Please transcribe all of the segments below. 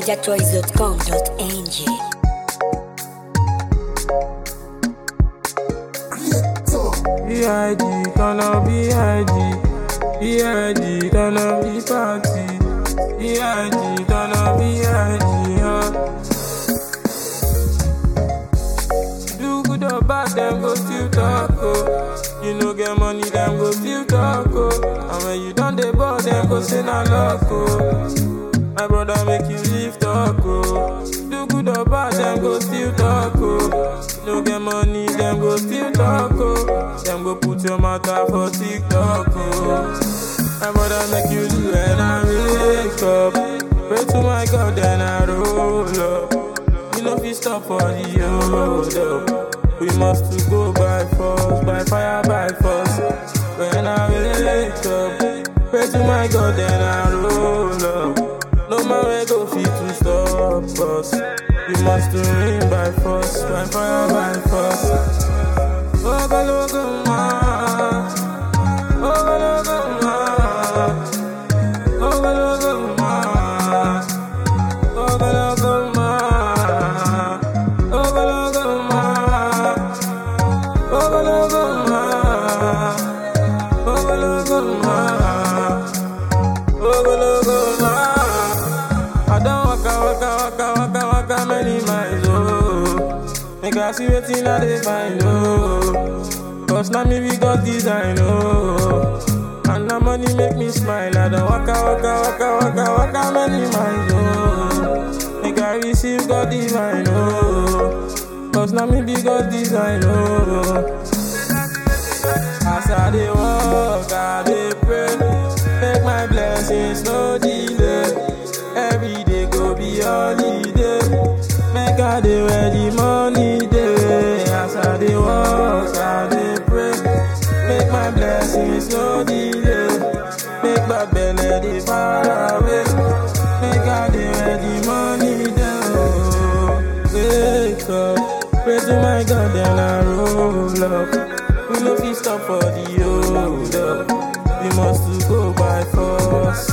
NigerChoice.com.ng BID, gonna BID, BID, gonna be party, BID, gonna BID, huh? Do good or bad, them go still talk, oh. You no get money, them go still talk, oh. And when you done the ball, them go say na luck, oh. My brother make you live talk, oh. Do good or bad, them go still talk, oh. No get money, them go still talk, oh. Them go put your matter for TikTok, oh. My brother make you do when I wake up. Pray to my God, then I roll up. You know fi stop for the hold up. We must to go by force, by fire, by force. When I wake up, pray to my God, then I roll up. No man will go fit to stop us. We must to win by force, by fire, by force. Oh, go, go, go, ma. Oh, go, go, go, ma. Oh, go, go, go, ma. Oh, go, go, go, ma. Oh, go, go, go, ma. Oh, go, go, go, ma. Oh, go, go, go, ma. Oh, go, go, go, ma. I don't waka, waka, waka, waka, waka many miles, oh. Make I see wetin I dey find, oh. Cause now me we got design, oh. And the money make me smile. I don't waka, waka, waka, waka, waka many miles, oh. Make I receive God divine, oh. Cause now me be God design, oh. As I dey walk, I dey pray. Make my blessings no delay. Every day go be holiday. Make I dey where the money dey. As I dey walk, I dey pray. Make my blessings no delay. Make my belly dey far away. Make I dey where the money dey. Oh, wake up, pray to my God, then I roll up. We no fit stop for the hold up. We must to go by force.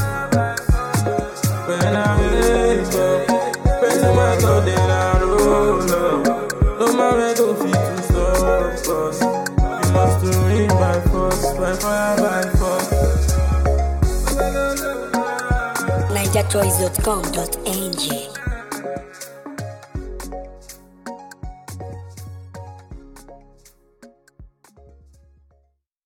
When I wake up, pray to my God, then I roll up. No man will go fit to stop us. We must to win by force, by fire, by force. NigerChoice.com.ng